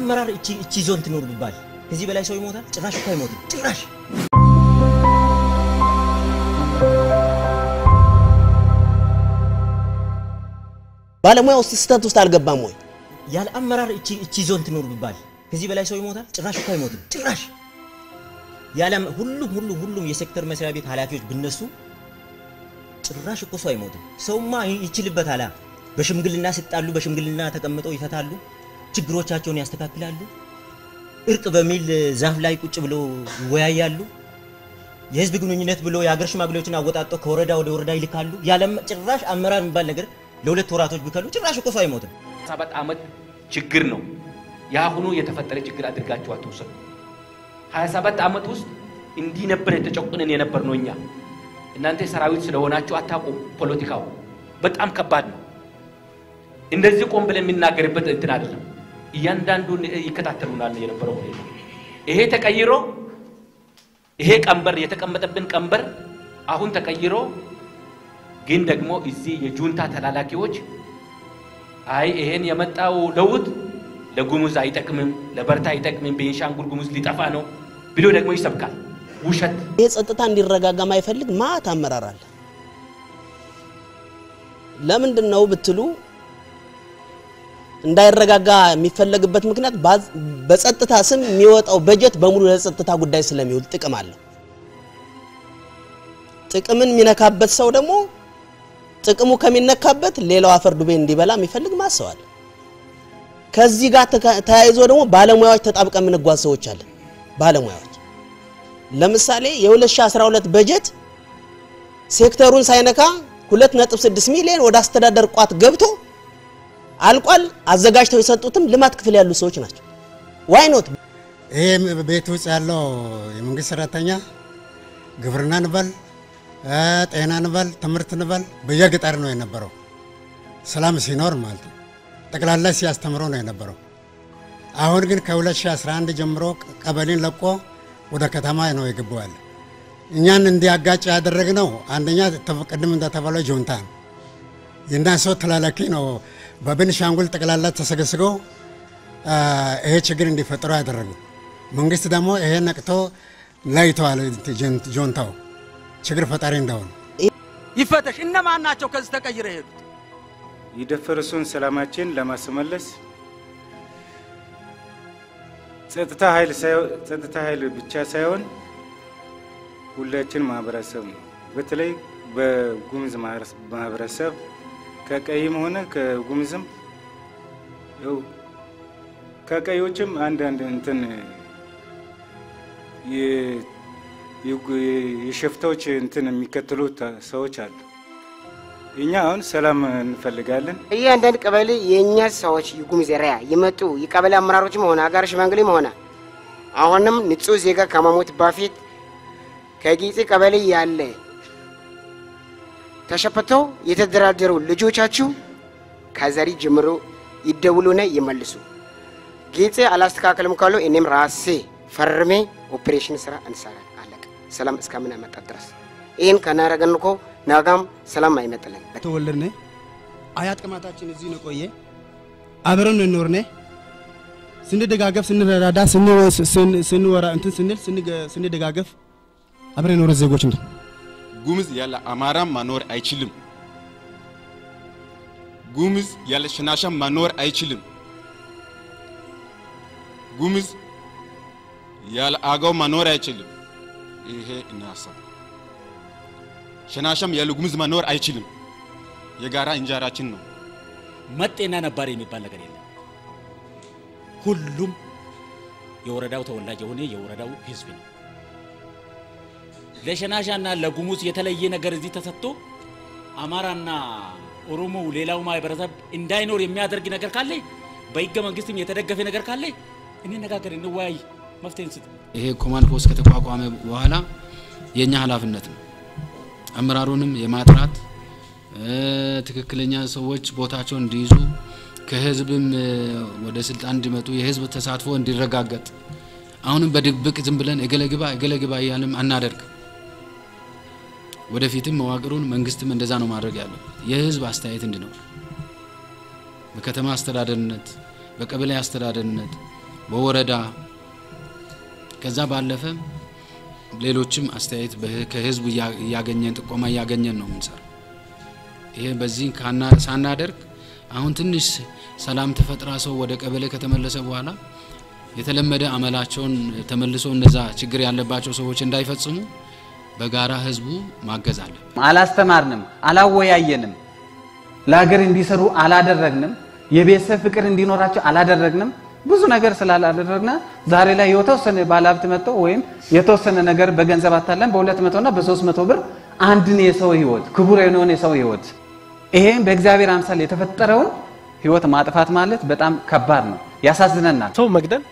አመራር እቺ እቺ ዞን ትኖር ቢባል ከዚህ በላይ ሰው ይሞታል? ጭራሽ እኮ አይሞትም። ጭራሽ ባለሙያ ውስጥ ስህተት ውስጥ አልገባም ወይ? ያለ አመራር እቺ እቺ ዞን ትኖር ቢባል ከዚህ በላይ ሰው ይሞታል? ጭራሽ እኮ አይሞትም። ጭራሽ ያለ ሁሉም ሁሉም ሁሉም የሴክተር መስሪያ ቤት ኃላፊዎች ብነሱ ጭራሽ እኮ ሰው አይሞትም። ሰውማ ይችልበታል። በሽምግልና ሲጣሉ በሽምግልና ተቀምጠው ይፈታሉ፣ ችግሮቻቸውን ያስተካክላሉ። እርቅ በሚል ዛፍ ላይ ቁጭ ብለው ይወያያሉ። የህዝብ ግንኙነት ብሎ የሀገር ሽማግሌዎችን አወጣጠው ከወረዳ ወደ ወረዳ ይልካሉ። ያለ ጭራሽ አመራር የሚባል ነገር ለሁለት ወራቶች ቢከሉ ጭራሽ እኮ ሰው አይሞትም። ሰባት ዓመት ችግር ነው የአሁኑ የተፈጠረ ችግር አድርጋችሁ አትውሰዱ። 27 ዓመት ውስጥ እንዲህ ነበር የተጨቁንን የነበር ነው እኛ። እናንተ ሰራዊት ስለሆናችሁ አታውቁም። ፖለቲካው በጣም ከባድ ነው። እንደዚህ ቆም ብለን የሚናገርበት እንትን አይደለም። እያንዳንዱን ይከታተሉናል የነበረው ሁኔታ ይሄ ተቀይሮ ይሄ ቀንበር የተቀመጠብን ቀንበር አሁን ተቀይሮ ግን ደግሞ እዚህ የጁንታ ተላላኪዎች አይ ይሄን የመጣው ለውጥ ለጉሙዝ አይጠቅምም፣ ለበርታ አይጠቅምም፣ ቤንሻንጉል ጉሙዝ ሊጠፋ ነው ብሎ ደግሞ ይሰብካል። ውሸት። ይህ ጸጥታ እንዲረጋጋ ማይፈልግ ማት አመራር አለ። ለምንድን ነው ብትሉ እንዳይረጋጋ የሚፈለግበት ምክንያት በጸጥታ ስም የሚወጣው በጀት በሙሉ ለጸጥታ ጉዳይ ስለሚውል ጥቅም አለው። ጥቅምን የሚነካበት ሰው ደግሞ ጥቅሙ ከሚነካበት ሌላው አፈር ዱቤ እንዲበላ የሚፈልግ ማሰዋል። ከዚህ ጋር ተያይዞ ደግሞ ባለሙያዎች ተጣብቀን የምንጓዝ ሰዎች አለን። ባለሙያዎች ለምሳሌ የ2012 በጀት ሴክተሩን ሳይነካ 2.6 ሚሊዮን ወደ አስተዳደር ቋት ገብቶ አልቋል። አዘጋጅተው የሰጡትም ልማት ክፍል ያሉ ሰዎች ናቸው። ዋይ ኖት ይሄ ቤት ውስጥ ያለው የመንግስት ሰራተኛ ግብርና ንበል፣ ጤና ንበል፣ ትምህርት ንበል በየገጠር ነው የነበረው። ሰላም ሲኖር ማለት ነው። ጠቅላላ ሲያስተምረው ነው የነበረው። አሁን ግን ከ2011 ጀምሮ ቀበሌን ለቆ ወደ ከተማ ነው የገባው ያለ። እኛን እንዲያጋጭ ያደረግነው አንደኛ ቅድም እንደተባለው ጁንታ ነው። የእና ሰው ተላላኪ ነው። በቤኒሻንጉል ጠቅላላ ተሰገስገው ይሄ ችግር እንዲፈጠሩ ያደረጉ። መንግስት ደግሞ ይሄ ነቅቶ ለይተዋል። ጁንታው ችግር ፈጣሪ እንደሆነ ይፈተሽ። እነማን ናቸው ከዚህ ተቀይረ የሄዱት? የደፈረሱን ሰላማችን ለማስመለስ ጸጥታ ኃይል ጸጥታ ኃይል ብቻ ሳይሆን ሁላችን ማህበረሰብ ነው። በተለይ በጉምዝ ማህበረሰብ ከቀይም ሆነ ከጉምዝም ያው ከቀዮችም አንዳንድ እንትን የሸፍታዎች እንትን የሚከተሉ ሰዎች አሉ። እኛ አሁን ሰላም እንፈልጋለን። እያንዳንድ ቀበሌ የእኛ ሰዎች የጉሙዝ ራያ የመጡ የቀበሌ አመራሮችም ሆነ አጋር ሽማግሌም ሆነ አሁንም ንጹህ ዜጋ ከመሞት በፊት ከጊዜ ቀበሌ ያለ ተሸፍተው የተደራደሩ ልጆቻችሁ ከዛሬ ጀምሮ ይደውሉና ይመልሱ። ጌጤ አላስተካከልም ካሉ እኔም ራሴ ፈርሜ ኦፕሬሽን ስራ እንሰራለን። አለቀ። ሰላም እስከምናመጣ ድረስ ይህን ከናረገን እኮ ናጋም ሰላም አይመጥልን። ተወለድነ አያት ቅማታችን እዚህ ነው ቆየ አብረን እንኖርነ ስንደጋገፍ ስንረዳዳ ስንወራ እንትን ስንል ስንደጋገፍ አብረን የኖረ ዜጎች ነው። ጉምዝ ያለ አማራም መኖር አይችልም። ጉምዝ ያለ ሽናሻም መኖር አይችልም። ጉምዝ ያለ አገው መኖር አይችልም። ይሄ እናሳብ ሽናሻም ያለ ጉምዝ መኖር አይችልም። የጋራ እንጀራችን ነው። መጤና ነባሪ የሚባል ነገር የለም። ሁሉም የወረዳው ተወላጅ የሆነ የወረዳው ህዝብ ነው። ለሸናሻና ለጉሙዝ የተለየ ነገር እዚህ ተሰጥቶ አማራና ኦሮሞ ሌላው ማህበረሰብ እንዳይኖር የሚያደርግ ነገር ካለ በህገ መንግስትም የተደገፈ ነገር ካለ እንነጋገር፣ እንወያይ፣ መፍትሄ እንስጥ። ይሄ ኮማንድ ፖስት ከተቋቋመ በኋላ የእኛ ኃላፊነት ነው አመራሩንም የማጥራት ትክክለኛ ሰዎች ቦታቸውን እንዲይዙ ከህዝብም ወደ ስልጣን እንዲመጡ የህዝብ ተሳትፎ እንዲረጋገጥ አሁንም በድብቅ ዝም ብለን እገለ ግባ እገለ ግባ እያልም አናደርግ። ወደፊትም መዋቅሩን መንግስትም እንደዛ ነው ማድረግ ያለው የህዝብ አስተያየት እንዲኖር በከተማ አስተዳደርነት፣ በቀበሌ አስተዳደርነት፣ በወረዳ ከዛ ባለፈ ሌሎችም አስተያየት በህ- ከህዝቡ እያ- እያገኘን ጥቆማ እያገኘን ነው የምንሰራው። ይሄ በዚህ ካና- ሳናደርግ አሁን ትንሽ ሰላም ተፈጥራ ሰው ወደ ቀበሌ ከተመለሰ በኋላ የተለመደ አመላቸውን ተመልሶ እነዛ ችግር ያለባቸው ሰዎች እንዳይፈጽሙ በጋራ ህዝቡ ማገዝ አለ። አላስተማርንም፣ አላወያየንም፣ ለሀገር እንዲሰሩ አላደረግንም፣ የቤተሰብ ፍቅር እንዲኖራቸው አላደረግንም። ብዙ ነገር ስላላደረግና ዛሬ ላይ የተወሰነ ባለሀብት መጥተው ወይም የተወሰነ ነገር በገንዘብ አታለን በሁለት መቶ እና በሶስት መቶ ብር አንድን የሰው ህይወት ክቡር የሆነውን የሰው ህይወት ይሄም በእግዚአብሔር አምሳል የተፈጠረውን ህይወት ማጥፋት ማለት በጣም ከባድ ነው፣ ያሳዝነናል። ሰው መግደል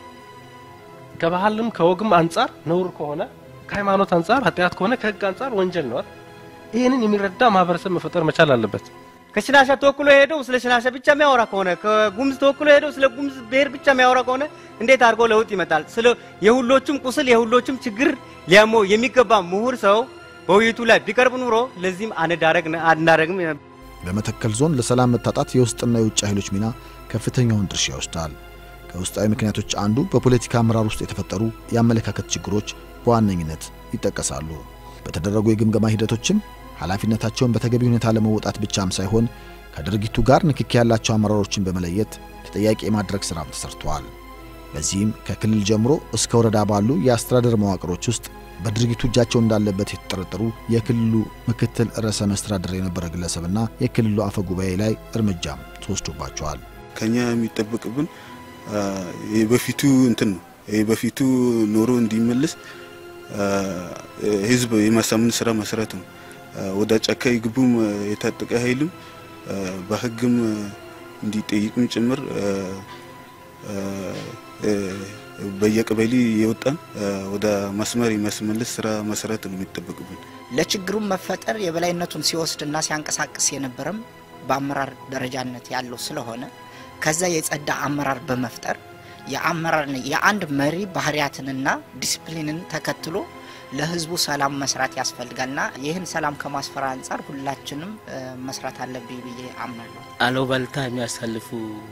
ከባህልም ከወግም አንጻር ነውር ከሆነ ከሃይማኖት አንጻር ኃጢአት ከሆነ ከህግ አንጻር ወንጀል ነው። አይደል? ይህንን የሚረዳ ማህበረሰብ መፈጠር መቻል አለበት። ከሽናሻ ተወክሎ ሄደው ስለ ሽናሻ ብቻ የሚያወራ ከሆነ ከጉምዝ ተወክሎ ሄደው ስለ ጉምዝ ብሔር ብቻ የሚያወራ ከሆነ እንዴት አድርጎ ለውጥ ይመጣል? ስለ የሁሎቹም ቁስል የሁሎቹም ችግር ሊያሞ የሚገባ ምሁር ሰው በውይይቱ ላይ ቢቀርብ ኑሮ ለዚህም አንዳረግ አናረግም በመተከል ዞን ለሰላም መታጣት የውስጥና የውጭ ኃይሎች ሚና ከፍተኛውን ድርሻ ይወስዳል። ከውስጣዊ ምክንያቶች አንዱ በፖለቲካ አመራር ውስጥ የተፈጠሩ የአመለካከት ችግሮች በዋነኝነት ይጠቀሳሉ። በተደረጉ የግምገማ ሂደቶችም ኃላፊነታቸውን በተገቢ ሁኔታ ለመወጣት ብቻም ሳይሆን ከድርጊቱ ጋር ንክኪ ያላቸው አመራሮችን በመለየት ተጠያቂ የማድረግ ሥራም ተሰርቷል። በዚህም ከክልል ጀምሮ እስከ ወረዳ ባሉ የአስተዳደር መዋቅሮች ውስጥ በድርጊቱ እጃቸው እንዳለበት የተጠረጠሩ የክልሉ ምክትል ርዕሰ መስተዳድር የነበረ ግለሰብና የክልሉ አፈ ጉባኤ ላይ እርምጃም ተወስዶባቸዋል። ከኛ የሚጠበቅብን አ፣ የበፊቱ እንትን ነው። የበፊቱ ኖሮ እንዲመለስ አ፣ ህዝብ የማሳመን ስራ መስራት ነው። አ፣ ወደ ጫካ ይግቡም የታጠቀ ኃይልም አ፣ በህግም እንዲጠይቅም ጭምር አ፣ አ፣ አ፣ በየቀበሌ የወጣን አ፣ ወደ መስመር የማስመለስ ስራ መስራት ነው የሚጠበቅብን። ለችግሩም መፈጠር የበላይነቱን ሲወስድና ሲያንቀሳቅስ የነበረም በአመራር ደረጃነት ያለው ስለሆነ ከዛ የጸዳ አመራር በመፍጠር የአመራር የአንድ መሪ ባህሪያትንና ዲስፕሊንን ተከትሎ ለህዝቡ ሰላም መስራት ያስፈልጋልና ይህን ሰላም ከማስፈር አንጻር ሁላችንም እ፣ መስራት አለብኝ ብዬ አምናለሁ። አሉባልታ የሚያሳልፉ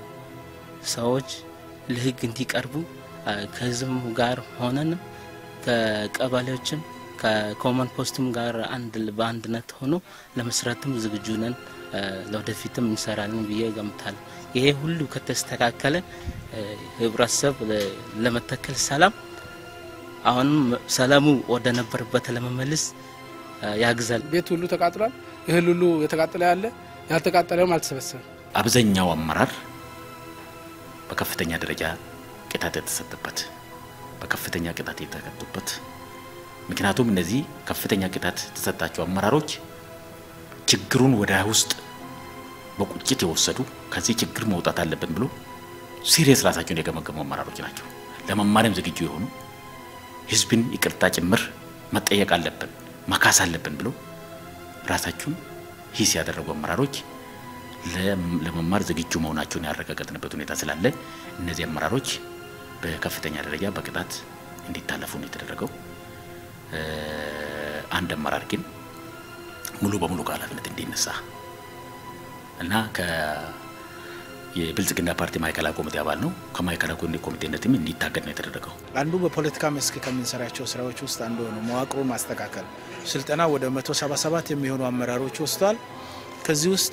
ሰዎች ለህግ እንዲቀርቡ አ፣ ከህዝብ ጋር ሆነንም ከቀበሌዎችም ከኮመን ፖስትም ጋር አንድ በአንድነት ሆኖ ለመስራትም ዝግጁ ነን። አ፣ ለወደፊትም እንሰራለን ብዬ ገምታለሁ። ይሄ ሁሉ ከተስተካከለ አ፣ ህብረተሰብ ለ- ለመተከል ሰላም አሁንም ሰላሙ ወደ ነበረበት ለመመለስ አ፣ ያግዛል። ቤት ሁሉ ተቃጥሏል። እህል ሁሉ የተቃጠለ ያለ ያልተቃጠለውም አልተሰበሰበም። አብዛኛው አመራር በከፍተኛ ደረጃ ቅጣት የተሰጠበት በከፍተኛ ቅጣት የተቀጡበት ምክንያቱም እነዚህ ከፍተኛ ቅጣት የተሰጣቸው አመራሮች ችግሩን ወደ ውስጥ በቁጭት የወሰዱ ከዚህ ችግር መውጣት አለብን ብሎ ሲሪየስ ራሳቸውን የገመገሙ አመራሮች ናቸው። ለመማሪያም ዝግጁ የሆኑ ህዝብን ይቅርታ ጭምር መጠየቅ አለብን መካስ አለብን ብሎ ራሳቸውን ሂስ ያደረጉ አመራሮች ለም- ለመማር ዝግጁ መሆናቸውን ያረጋገጥንበት ሁኔታ ስላለ እነዚህ አመራሮች በከፍተኛ ደረጃ በቅጣት እንዲታለፉ ነው የተደረገው። እ፣ አንድ አመራር ግን ሙሉ በሙሉ ከኃላፊነት እንዲነሳ እና ከ የብልጽግና ፓርቲ ማዕከላዊ ኮሚቴ አባል ነው ከማዕከላዊ ኮሚቴነትም እንዲታገድ ነው የተደረገው። አንዱ በፖለቲካ መስክ ከምንሰራቸው ስራዎች ውስጥ አንዱ ነው መዋቅሩን ማስተካከል። ስልጠና ወደ 177 የሚሆኑ አመራሮች ወስዷል። ከዚህ ውስጥ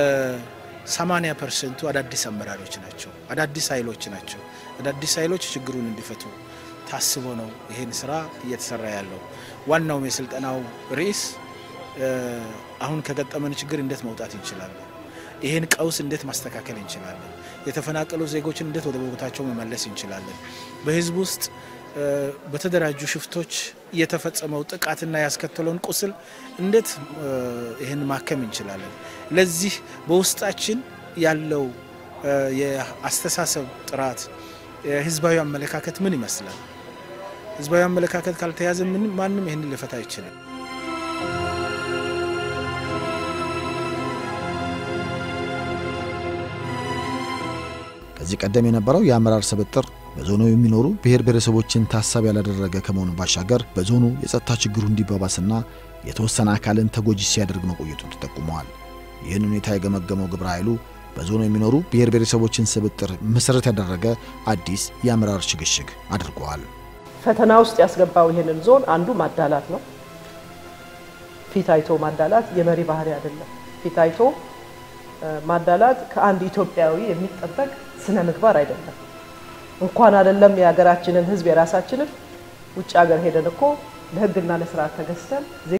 80 ፐርሰንቱ አዳዲስ አመራሮች ናቸው፣ አዳዲስ ኃይሎች ናቸው። አዳዲስ ኃይሎች ችግሩን እንዲፈቱ ታስቦ ነው ይህን ስራ እየተሰራ ያለው። ዋናውም የስልጠናው ርዕስ እ፣ አሁን ከገጠመን ችግር እንዴት መውጣት እንችላለን፣ ይህን ቀውስ እንዴት ማስተካከል እንችላለን፣ የተፈናቀሉ ዜጎችን እንዴት ወደ ቦታቸው መመለስ እንችላለን፣ በህዝብ ውስጥ እ፣ በተደራጁ ሽፍቶች የተፈጸመው ጥቃትና ያስከተለውን ቁስል እንዴት እ፣ ይህን ማከም እንችላለን። ለዚህ በውስጣችን ያለው እ፣ የአስተሳሰብ ጥራት የህዝባዊ አመለካከት ምን ይመስላል? ህዝባዊ አመለካከት ካልተያዘ ምን ማንም ይህንን ሊፈታ አይችልም። ከዚህ ቀደም የነበረው የአመራር ስብጥር በዞኑ የሚኖሩ ብሔር ብሔረሰቦችን ታሳቢ ያላደረገ ከመሆኑ ባሻገር በዞኑ የጸጥታ ችግሩ እንዲባባስና የተወሰነ አካልን ተጎጂ ሲያደርግ መቆየቱን ተጠቁመዋል። ይህን ሁኔታ የገመገመው ግብረ ኃይሉ በዞኑ የሚኖሩ ብሔር ብሔረሰቦችን ስብጥር መሰረት ያደረገ አዲስ የአመራር ሽግሽግ አድርገዋል። ፈተና ውስጥ ያስገባው ይህንን ዞን አንዱ ማዳላት ነው። ፊት አይቶ ማዳላት የመሪ ባህሪ አይደለም። ፊት አይቶ ማዳላት ከአንድ ኢትዮጵያዊ የሚጠበቅ ስነ ምግባር አይደለም። እንኳን አይደለም የሀገራችንን ሕዝብ የራሳችንን ውጭ ሀገር ሄደን እኮ ለሕግና ለስርዓት ተገዝተን